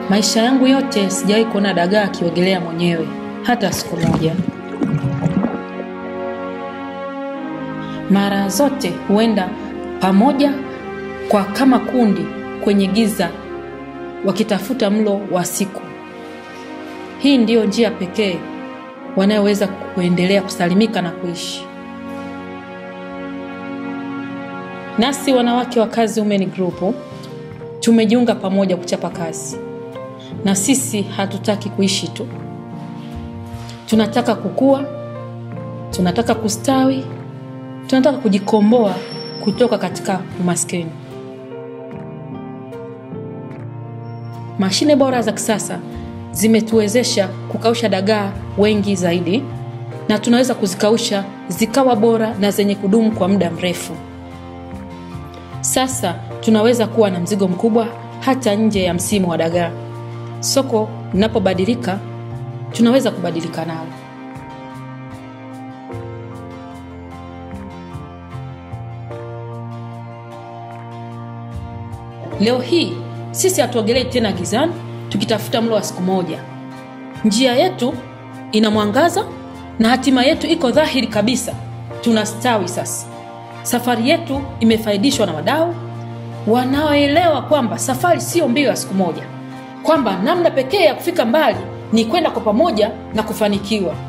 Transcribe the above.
Maisha yangu yote sijawahi kuona dagaa akiogelea mwenyewe hata siku moja. Mara zote huenda pamoja kwa kama kundi kwenye giza wakitafuta mlo wa siku. Hii ndiyo njia pekee wanayoweza kuendelea kusalimika na kuishi. Nasi wanawake wa Kazi Women Group tumejiunga pamoja kuchapa kazi, na sisi hatutaki kuishi tu, tunataka kukua, tunataka kustawi, tunataka kujikomboa kutoka katika umaskini. Mashine bora za kisasa zimetuwezesha kukausha dagaa wengi zaidi, na tunaweza kuzikausha zikawa bora na zenye kudumu kwa muda mrefu. Sasa tunaweza kuwa na mzigo mkubwa hata nje ya msimu wa dagaa. Soko linapobadilika, tunaweza kubadilika nalo. Leo hii sisi hatuogelei tena gizani tukitafuta mlo wa siku moja. Njia yetu ina mwangaza na hatima yetu iko dhahiri kabisa. Tunastawi sasa. Safari yetu imefaidishwa na wadau wanaoelewa kwamba safari siyo mbio ya siku moja, kwamba namna pekee ya kufika mbali ni kwenda kwa pamoja na kufanikiwa.